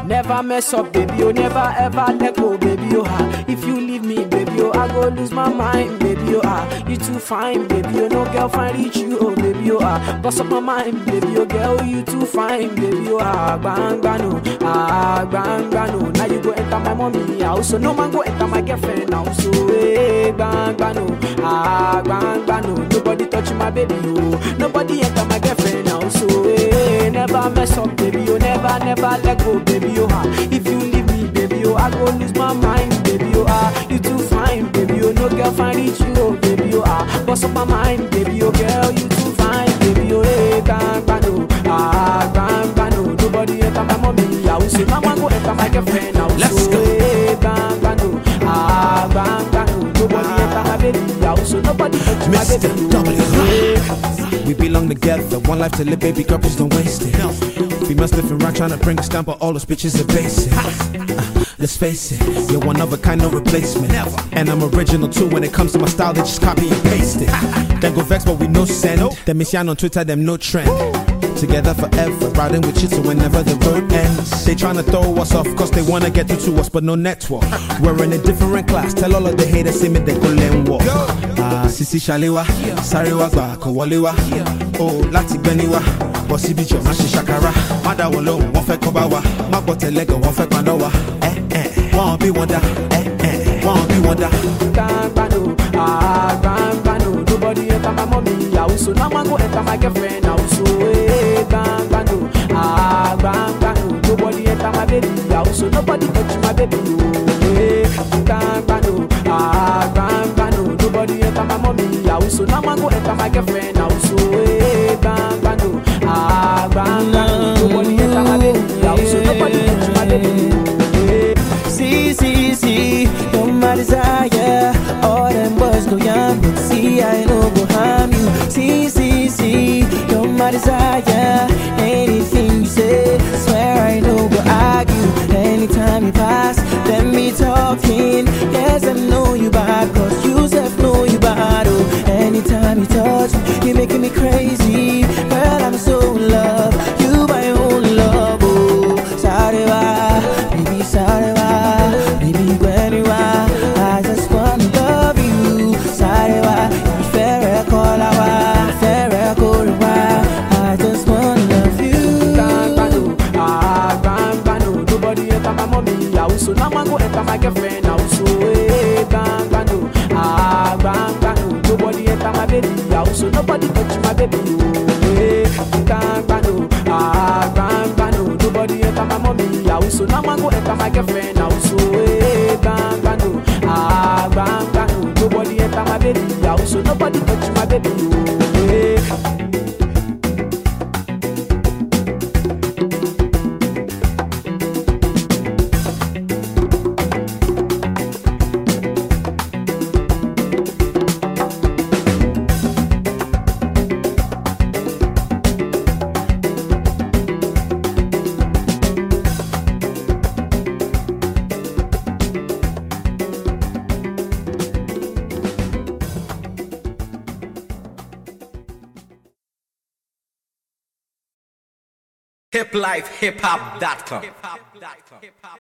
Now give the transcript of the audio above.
Never mess up, baby, oh, never ever let go, baby, oh, ah. If you leave me, baby, oh, I go lose my mind, baby, oh, ah. You too fine, baby, oh, no girl find reach you, oh, baby, oh, ah. Bust up my mind, baby, oh, girl, you too fine, baby, oh, ah. Bang, bang, no, ah, bang, bang, no. Now you go enter my mommy house, so no man go enter my girlfriend house, so, eh, bang, bang, no, ah, bang, bang, no. Nobody touch my baby, oh. Nobody enter my girlfriend house, so, eh, never mess up, baby, oh, never, never let go, baby, oh, ah. If you leave me, baby, oh, I go lose my mind, baby, oh, ah. You too fine, baby, oh, no girl find it you, oh, baby, oh, ah. Bust up my mind, baby, oh, girl, you too fine, baby, oh, hey, bang, bang, no, ah, bang, bang, no. Nobody enter my mommy house, so now I go enter my girlfriend house, Let's so, go. hey, bang, bang, no, ah, bang, bang, no. Nobody enter my baby house, so nobody touch my Mr. baby, W. oh, hey. We belong together, one life to live, baby girl, please don't waste it. We must live around trying to bring us down, but all those bitches are basic. Uh, let's face it, you're one of a kind, no replacement. And I'm original too when it comes to my style, they just copy and paste it. Then go vex, but we no send. Them miss on Twitter, them no trend. Together forever, riding with you till whenever the road ends. They tryna throw us off, cause they wanna get through to us, but no network. We're in a different class, tell all of the haters, see me, they go learn walk. Ah, Sisi Shalewa, Sarewa gba kò wọlé wá. O láti gbẹ́ni wá, bọ̀ síbi jọ̀ má ṣe ṣàkàrà. Má dá wọn lóhùn, wọ́n fẹ́ kọ́ bá wa. Má gbọ́ tẹ̀lẹ́gàn, wọ́n fẹ́ paná wa. Ẹ ẹ wọ́n bí wọn dá. Ẹ ẹ wọ́n bí wọn dá. Gbangbano, ah, gbangbano. Nobody enter my mommy house, so now I go enter my girlfriend house. So, hey, gbangbano, ah, gbangbano. Nobody enter my baby house, so nobody touch my baby. Oh, hey, gbangbano, ah, gbangbano. Nobody enter my mommy house, so now I go enter my girlfriend house. So, hey, gbangbano, ah, gbangbano. Nobody enter my baby house, so nobody touch my baby. Oh, hey. See, see, see, you're my desire. All them boys go young, but see, I know go harm you. See, see, see, you're my desire. Anything you say, swear I know go argue. Anytime you pass, let me talking. Yes, I know you bad, cause you self know you bad. Oh, anytime you touch me, you're making me crazy. Girl, I'm so in love. You my own love. Oh, sorry, why? Baby, sorry, why? Baby, when you are, I just wanna love you. Sorry, why? Fair call, fair call, I just wanna love you. Gbangbano, ah, gbangbano. Nobody enter my mommy house, so now I go enter my girlfriend house. So, hey, gbangbano, ah, gbangbano. Nobody enter my baby house, so nobody touch my baby. Oh, hey, gbangbano, ah, gbangbano. Nobody enter my mommy house, so now I go enter my girlfriend house. So, hey, gbangbano, ah, gbangbano. Nobody enter my baby house, so nobody touch my baby. Oh, hey. hiplifehiphop.com.